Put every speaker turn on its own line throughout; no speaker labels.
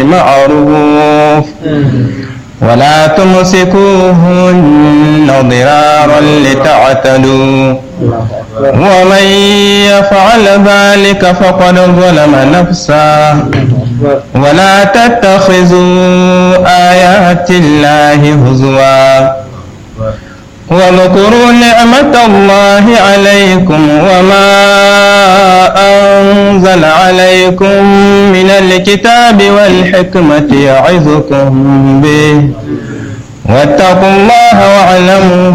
معروف ولا تمسكوهن ضرارا لتعتدوا ومن يفعل ذلك فقد ظلم نفسه ولا تتخذوا آيات الله هزوا واذكروا نعمة الله عليكم وما أنزل عليكم من الكتاب والحكمة يعظكم به واتقوا الله واعلموا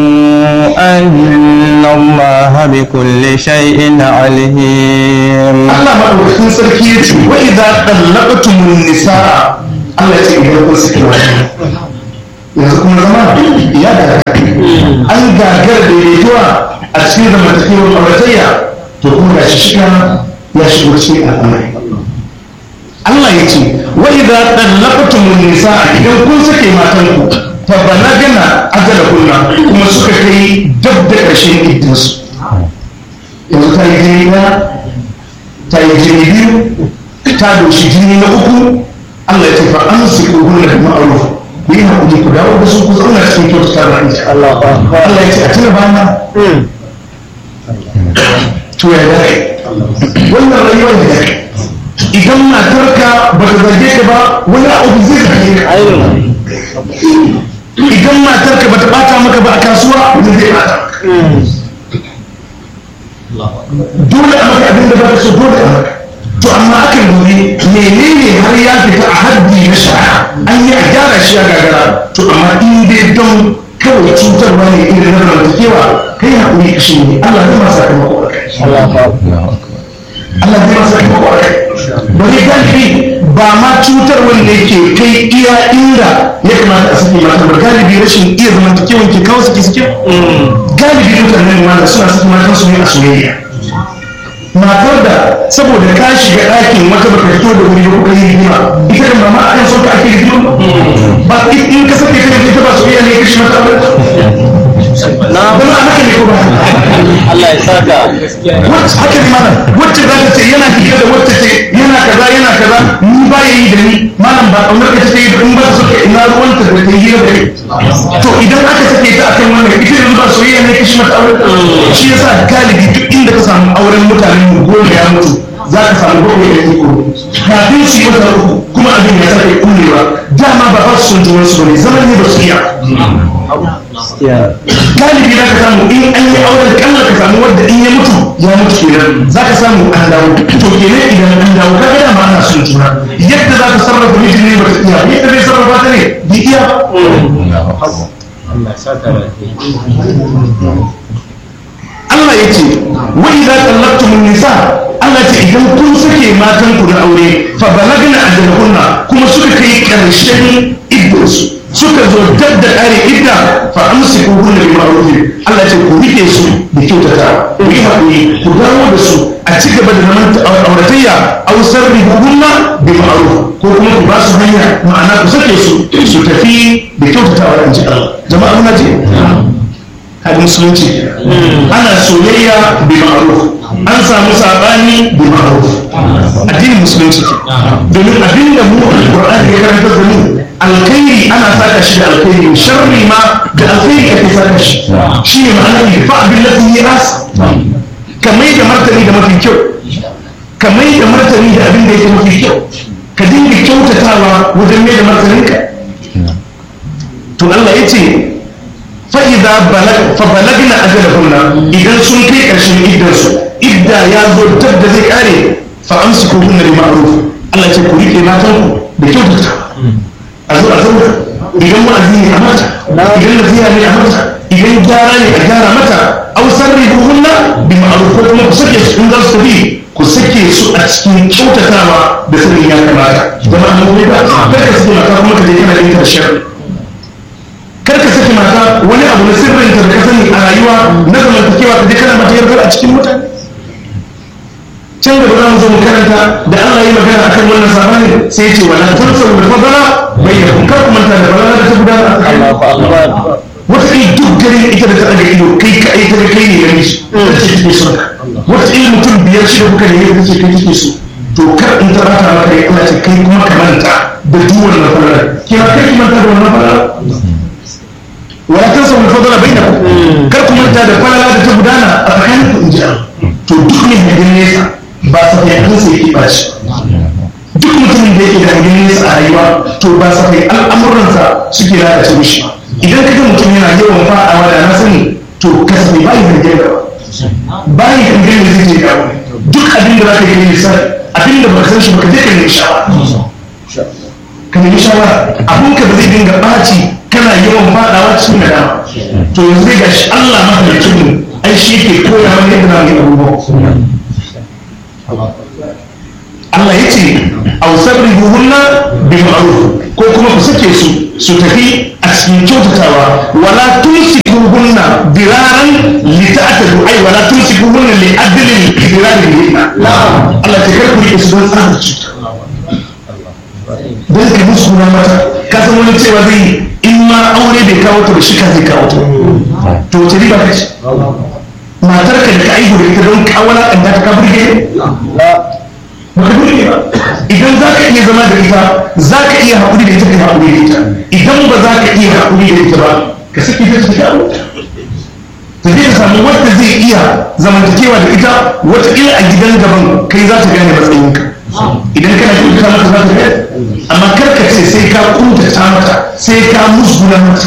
أن الله بكل شيء عليم
Allah maɗaukakin sarki ya ce wa idza tallaqtumun nisaa Allah ya ce idan kun saki wani yanzu kuma zama ya da an gagar daidaituwa a cikin zamantakewar auratayya to kuma ga shi shiga ya shigo cikin al'amari Allah ya ce wa idza tallaqtumun nisaa idan kun sake matanku fa balagana ajalahunna kuma suka kai dab da ƙarshen iddansu yanzu ta yi jini ɗaya ta yi jini biyu ta doshi jini na uku Allah ya ce fa an su ƙugun da ma'aruf ku yi haƙuri ku dawo da su ku zauna cikin kyautata da ita Allah ya ce a tuna bana to ya dare wannan rayuwar da dare idan matarka ba ta zage ka ba wani abu zai zage ka idan matarka ba ta bata maka ba a kasuwa wani zai bata dole a maka abin da ba ta so dole a maka to amma aka lura menene har ya fita a haddi na shari'a an yi a gyara shi a gagara to amma in dai don kawai cutarwa ne irin na zamantakewa kai haƙuri ka shi ne Allah zai masa sakamako a kai Allah zai masa sakamako a kai bari galibi ba ma cutar wanda yake kai iya inda ya kamata a saki mata ba galibi rashin iya zamantakewa ke kawo suke suke galibi mutanen wanda suna saki matan su ne a soyayya matar da saboda ka shiga ɗakin wata baka fito da wuri ba kuka yi rigima ita da mama akan son ka ake rigima ba in ka sake kai ita ba soyayya ne kashi mata aure na ba haka ne ko ba
Allah ya saka
wacce haka ne malam wacce za ta ce yana fiye da wacce ce yana kaza yana kaza ni ba ya yi da ni malam ba kaunar ka take yi da in ba ta so ka ina ruwanta da ta yi da ni to idan aka sake ta akan wannan ita yanzu ba soyayya ne kashi mata aure shi yasa galibi duk inda ka samu auren mutanen mu goma ya mutu za ka samu bakwai da iko kafin su yi wata uku kuma abin ya sake kullewa dama ba ba su son junan su bane zaman ne ba su iya galibi za ka samu in an yi auren kalla ka samu wadda in ya mutu ya mutu kenan za ka samu an dawo to kenan idan an dawo ka ga dama ana son juna yadda za ka sarrafa mijin ne ba ta iya yadda zai sarrafa ta ne bi iya Allah ya ce wa idza tallaqtumun nisa Allah ce idan kun sake matan ku na aure fa balagna ajalahunna kuma suka kai karshen iddarsu suka zo dab da kare idda fa amsiku hunna bi ma'ruf Allah ce ku rike su da kyautata ku yi hakuri ku dawo da su a ci gaba da zaman auratayya aw sarrihu hunna bi ma'ruf ko kuma ku ba su hanya ma'ana ku sake su su tafi da kyautatawa in ji Allah jama'a muna ji hadin musulunci ana soyayya bi ma'ruf an samu sabani bi ma'ruf addinin musulunci domin abin da mu alqur'ani ya karanta da mu alkhairi ana saka shi da alkhairi sharri ma da alkhairi ake saka shi shi ne ma'anar fa abin da yi as kamar da martani da mafi kyau kamar da martani da abin da yake mafi kyau ka dinga kyautatawa wajen mai da martaninka to Allah ya ce fa'iza fabalagna ajalahunna idan sun kai ƙarshen iddarsu idda ya zo dab da zai kare fa amsiku hunna bi ma'ruf Allah ce ku rike matan ku da kyautata a zo a zauna idan wa'azi ne a mata idan nasiha ne a mata idan gyara ne a gyara mata aw sarrihuhunna bi ma'ruf ko kuma ku sake su in za su tafi ku sake su a cikin kyautatawa da sanin ya kamata jama'a mun ba kada ka sake mata kuma ka je kana yin sharri kar ka saki mata wani abu na sirrin ta da ka sani a rayuwa na zamantakewa ka je kana mata yardar a cikin mutane can gaba za mu zo mu karanta da Allah yi magana akan wannan sabani sai ya ce wala tansawu da fadala bayyana kar ku manta da fadala da ta gudana a tsakanin wata kai duk garin ita da ta daga ido kai ka aika da kai ne namiji ta ce take son ka wata kai mutum biyar shida kuka ne ta ce kai take so to kar in ta bata maka rai Allah ce kai kuma ka manta da duk wannan falalar kina kai ki manta da wannan falalar wala tansa wal fadla bainakum kar ku manta da falala da ta gudana a tsakanin ku inji Allah to duk ne hangen nesa ba sa kai an sai ki bashi duk mutumin da yake da hangen nesa a rayuwa to ba sa kai al'amuransa suke lalace mishi idan kaga mutum yana yawan fadawa da na sani to kasance bai hangen da bayan hangen da zai je dawo duk abin da za ka yi nisa abin da ba san shi ba ka je ka nemi shawara ka nemi shawara abun ka ba zai dinga ɓaci kana yawan faɗawa cikin nadama to yanzu zai gashi Allah mahalicin mu ai shi yake koya mana yadda zamu yi abubuwa Allah ya ce aw sabrihuhunna bi ma'ruf ko kuma ku sake su su tafi a cikin kyautatawa wala tumsikuhunna diraran li ta'tadu ai wala tumsikuhunna li adlin diraran li Allah ta karku rike su don tsarin cuta don ka musu na mata ka san wani cewa zai in ma aure bai kawo ta da shi ka zai kawo ta to wace riba ka ce matar ka da ka aihu da ita don kawala kan ta ka burge baka burge ba idan za ka iya zama da ita za ka iya haƙuri da ita ka haƙuri da ita idan ba za ka iya haƙuri da ita ba ka saki ta ta kawo ta zai samu wadda zai iya zamantakewa da ita wataƙila a gidan gaban kai za ta gane matsayinka idan kana kyautata mata za ta gane amma kar ka ce sai ka kuntata mata sai ka musguna mata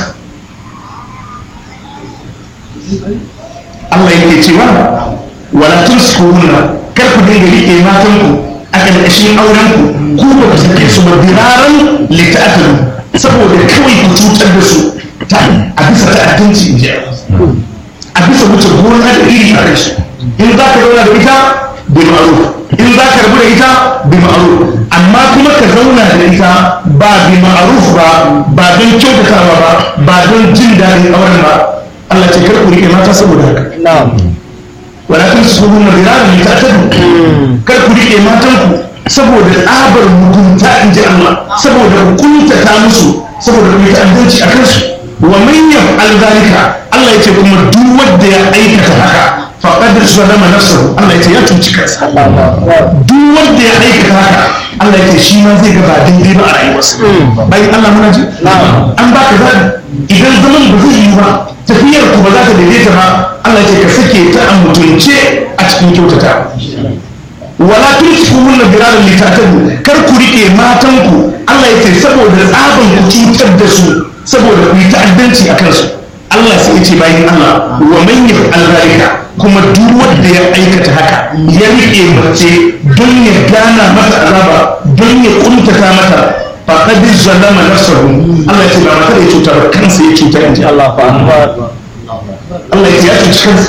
Allah yake cewa wala tuskuhunna kar ku dinga rike matanku a ƙarƙashin aurenku ku ba ku sake su ba biraran lita'atalu saboda kawai ku cutar da su a bisa ta'addanci in ji a bisa wuce gona da iri a kai su in za ka zauna da ita bi ma'ruf in za ka rabu da ita bi ma'ruf amma kuma ka zauna da ita ba bi ma'ruf ba ba don kyautatawa ba ba don jin daɗin auren ba Allah ce kar ku rike mata saboda haka wala tun su hunna biraran li ta'tadu kar ku rike matan ku saboda tsabar mugunta in ji Allah saboda kuntata musu saboda ku yi ta'addanci a kansu wa man yaf'al zalika Allah yace kuma duk wanda ya aikata haka faqad zalama nafsahu Allah yace ya cuci kansa duk wanda ya aikata haka Allah yace shi ma zai ga ba daidai ba a rayuwarsa bayan Allah muna ji an baka zabi idan zaman ba zai yi ba tafiyar ku ba za ta daidaita ba Allah yace ka sake ta a mutunce a cikin kyautata wala tulsikum na biraran litatadu kar ku rike matanku Allah yace saboda tsaban ku cutar da su saboda ku yi ta'addanci a kansu Allah sai ya ce bayan Allah wa man yaf'al zalika kuma duk wanda ya aikata haka ya rike mace don ya gana mata azaba don ya kuntata mata faqad zalama nafsahu Allah ya ce ba mata da ya cuta ba kansa ya cuta inji Allah fa Allah ya ce ya cuci kansa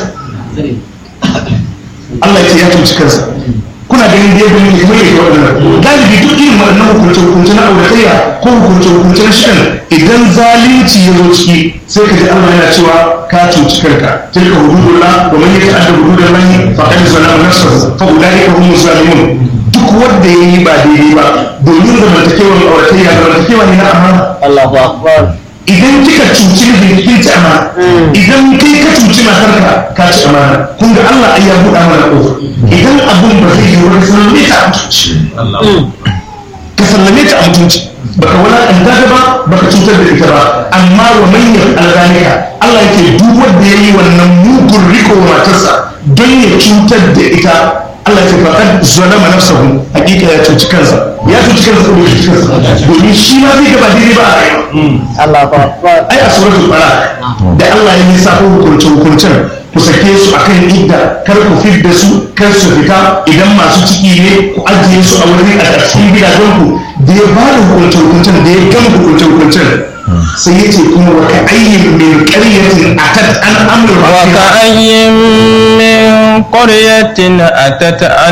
Allah ya ce ya cuci kansa kuna ganin da yadda muke mai da waɗannan galibi duk irin waɗannan hukunce hukunce na auratayya ko hukunce hukunce na shirin idan zalunci ya zo ciki sai ka ji Allah yana cewa ka cuci kanka tilka hududullah wa man yata'adda hududallahi faqad zalama nafsahu fa ulaika humus zalimun duk wanda yayi ba daidai ba domin zamantakewar auratayya zamantakewa ne na amana
Allahu akbar
idan kika cuci mijin kin ci amana idan kai ka cuci matarka ka ci amana kun ga Allah ai ya buɗa mana kofa idan abun ba zai yi wani sallame ta a mutunci ka sallame ta a mutunci baka wala ɗanta ta ba baka cutar da ita ba amma wa manyan alzalika Allah yake duk wanda yayi wannan mugun riko wa matarsa don ya cutar da ita Allah ya faɗa zalama nafsahu hakika ya cuci kansa ya cuci kansa ko bai cuci kansa domin shi ma zai gaba daidai ba a rayuwa
Allahu akbar
ai a suratul balaq da Allah ya lissafo hukunce hukuncen ku sake su akan idda kar ku fidda su kar su fita idan masu ciki ne ku ajiye su a wurin a cikin gidajen ku da ya bada hukunce hukuncen da ya gama hukunce hukuncen sai ya ce kuma wa ka ayyin min qaryatin atat an amru rabbiha
وكأي من قرية أتت عن